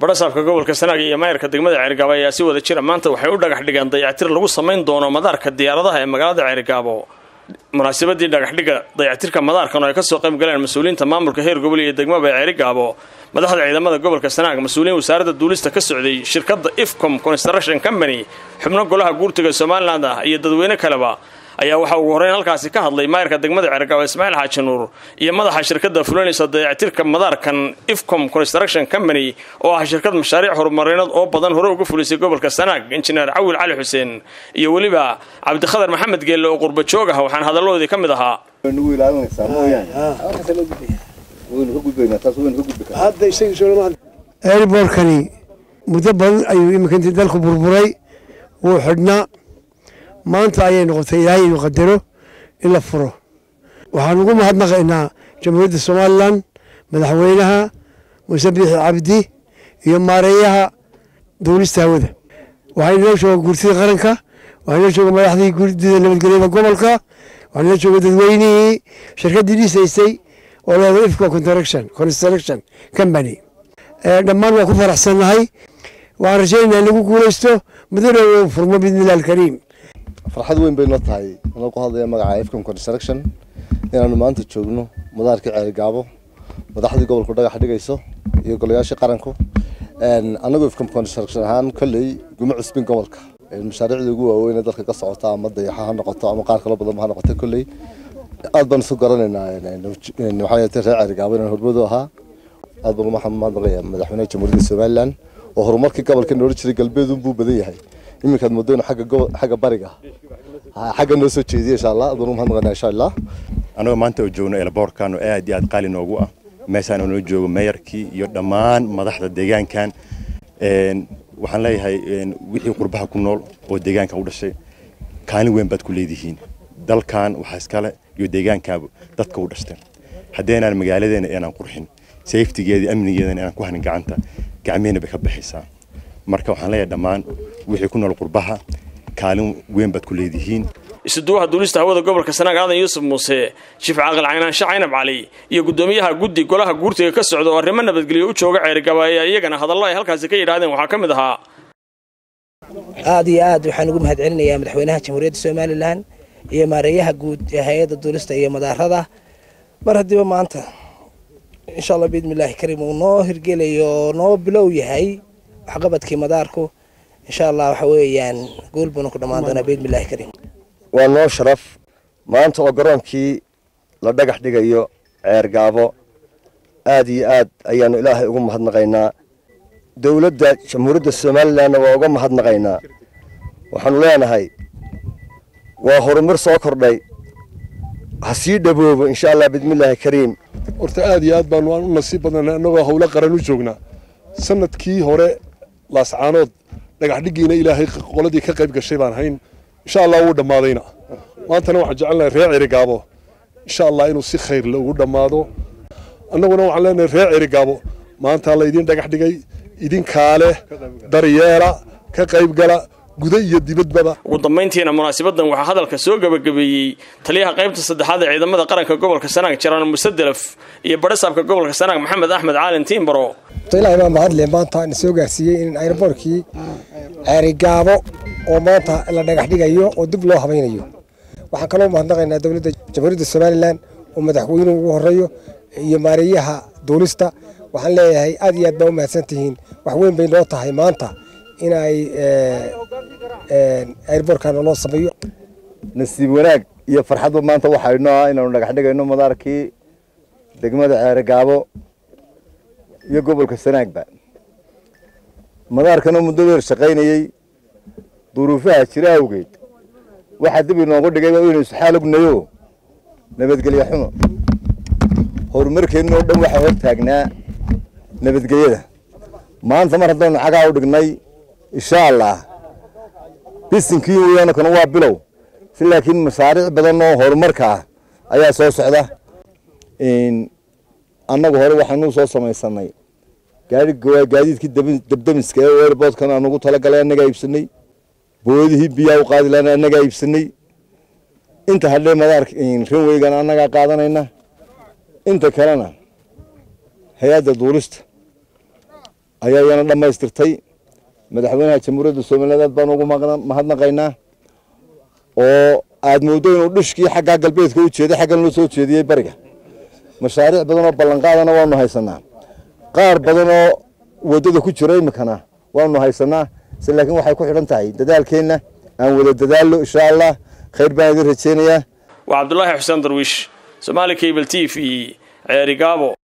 badhasaabka gobolka sanaag iyo maayarka degmada ceerigaabo ayaa si wada jira maanta waxay u dhagax dhigeen dayactir lagu samayn doono madaarka diyaaradaha ee magaalada ceerigaabo munaasabadii dhagaxdhiga dayactirka madaarkan oo ay kasoo qayb galeen mas-uuliyiinta maamulka heer gobol iyo degmaba ee ceerigaabo madaxda ciidamada gobolka sanaag mas-uuliyiin wasaaradda duulista ka socday shirkadda ifcom construction company xubno golaha guurtiga somalilan ah iyo dadweyne kaleba ayaa waxaa ugu horreyn halkaasi ka hadlay maayarka degmada ceergaabo ismaaciil xaaji nuur iyo madaxa shirkadda fulinaysa dayactirka madaarkan ifcom construction company oo ah shirkad mashaariic horumarineed oo badan hore uga fulisay gobolka sanaag injineer cawil cali xuseen iyo weliba cabdikhadar maxamed geelle oo qurba joog ah waxaan hadalladoodii ka mid ahaa airbortkani muddo badan ayuu iminkantii dalku burburay wuu xidhnaa maanta ayay noqotay ilaahay inuu qadaro in la furo waxaan ugu mahadnaqaynaa jamhuuriyadda somalilan madaxweynaha muuse biixi cabdi iyo maareeyaha duulista hawada waxaa inala jooga guurtida qaranka waxaa inala jooga madaxdii guurdida nabadgelyada gobolka waxaa inala jooga dadweynihii shirkaddii dhisaysay oo leeda ifco construction construction company dhammaan waa ku faraxsannahay waxaan rajaynaynaa in lagu guulaysto mudana uu furmo biidnillahi alkariim farxad weyn bay noo tahay anoo ku hadlaya magaca ifcom construction inaanu maanta joogno madaarkii ceerigaabo madaxdii gobolku dhagax dhigayso iyo golayaashii qaranku annagu ifcom construction ahaan kolley guma cusbin gobolka mashaariicda ugu waaweyn ee dalka ka socota ama dayaxa ha noqoto ama qaar kalo badan ha noqoto kolley aad baan isu garanaynaa waxaa reer ceerigaabo inaan hormadu ahaa aad baan uga mahadnaqaya madaxweynaha jamhuuriyadda somalilan oo horumarkii gobolka noola jiray galbeedun buu badan yahay iminkaad moodo inu agga xagga bariga xagga noo soo jeediya insha allah aad baan uga mahadnaqaynaa insha allah anagoo maanta oo joogno elboorkan oo aad iyo aad qaali noogu ah meeshaan oo noo joogo meeyarkii iyo dhammaan madaxda deegaankan waxaan leeyahay wixii qurbaha ku nool oo deegaanka u dhashay kaalin weyn baad ku leedihiin dalkan waxaa iskale iyo deegaankaaba dadka u dhashteen haddaynaan magaaladeena inaan qurxin safetigeeda amnigeedana inaan ku hanin gacanta gacmihina bay ka baxaysaa marka waxaan leeyahay dhammaan wixii ku nool qurbaha kaalin weyn baad ku leedihiin isuduwaha duulista hawada gobolka sanaag aadan yuusuf muuse shiif caaqil caynaanshe caynab cali iyo guddoomiyaha guddi golaha guurtiga ka socda oo arrimo nabadgelyo u jooga ceerigaba ayaa iyagana hadallo ay halkaasi ka yidhaahdeen waxaa ka mid ahaa aad iyo aad waxaan ugu mahad celinayaa madaxweynaha jamhuuriyadda somalilan iyo maareeyaha guud ee hay-adda duulista iyo madaarada mar haddiiba maanta insha allah biidnillaahi kariim uu noo hirgelayo oo noo bilow yahay waxqabadkii madaarku insha allah waxa weeyaan guul buuna ku dhammaan doonaa biidnillahi kariim waa noo sharaf maanta oo garoonkii la dhagax dhigayo ceergaabo aad iyo aad ayaanu ilaahay ugu mahadnaqaynaa dowladda jamhuuriyadda somalilanna waa uga mahadnaqaynaa waxaanu leenahay waa horumar soo kordhay ha sii dhaboobo insha allah biidnillaahi kariim horta aad iyo aad baanu aan u nasiib badnay annagoo howlo qaran u joognaa sanadkii hore laascaanood dhagax dhiggiina ilaahay qoladii ka qayb gashay baan hayn insha allah wuu dhammaadayna maantana waxaan jecelnahay reer cerigaabo insha allah inuu si khayr le ugu dhammaado annaguna waxaan leenahay reer cerigaabo maanta la idin dhagax dhigay idinkaa leh daryeela ka qaybgala guda iyo dibadbaba ugu dambayntiina munaasabadan waxaa hadalka soo gebagabeeyey taliyaha qaybta saddexaad ee ciidamada qaranka gobolka sanaag jaraan musadelaf iyo badhasaabka gobolka sanaag maxamed axmed caalin tiimbaro ilaahay baa mahadle maanta na soo gaarsiiyey in airboortkii ceerigaabo oo maanta la dhagax dhigayo oo dib loo habaynayo waxaan kaloo mahadnaqaynaa dowladda jamhuuriyadda somalilan oo madaxweynuhu ugu horeeyo iyo maareeyaha duulista waxaan leeyahay aad iyo aad baa u mahadsan tihiin wax weyn bay noo tahay maanta in ay airboortkana loo sameeyo nasiib wanaag iyo farxadba maanta waxaa inoo ah inaanu dhagax dhigayno madaarkii degmada ceerigaabo iyo gobolka sanaagba madaarkanoo muddo dheer shaqaynayey duruufaha jira awgeed waxaa dib inoogu dhigayba inaynu isxaal ognayo nabadgelyo xumo horumarkeenna oo dhan waxaa hor taagnaa nabadgelyada maanta mar haddaynu cagaa u dhignay insha allah bisinkii weyaanakana waa bilow si laakiin mashaariic badan oo horumarka ah ayaa soo socda annagu hore waxaanu soo samaysanay gaadiidkii dabdamiska ee airboodkan aan ugu talagalay annagaa iibsanay boodihii biyaa u qaadi lahana annagaa iibsanay inta hadhee madaarka ranweygana annagaa qaadanayna inta kalena hay-adda duulista ayaa iyana dhammaystirtay madaxweynaha jamhuuriyadda somaliland aad baan ugu mahadnaqaynaa oo aad mooddo inuu dhishkii xaggaa galbeedka u jeeday xaggan loo soo jeediyey bariga mashaariic badan oo ballanqaadana waanu haysanaa qaar badan oo waddada ku jira iminkana waanu haysanaa se laakiin waxay ku xidhan tahay dadaalkeenna aan wada dadaallo insha allah khayr baan idin rajeynayaa waa cabdulaahi xuseen darwiish somaali cable t v ceerigaabo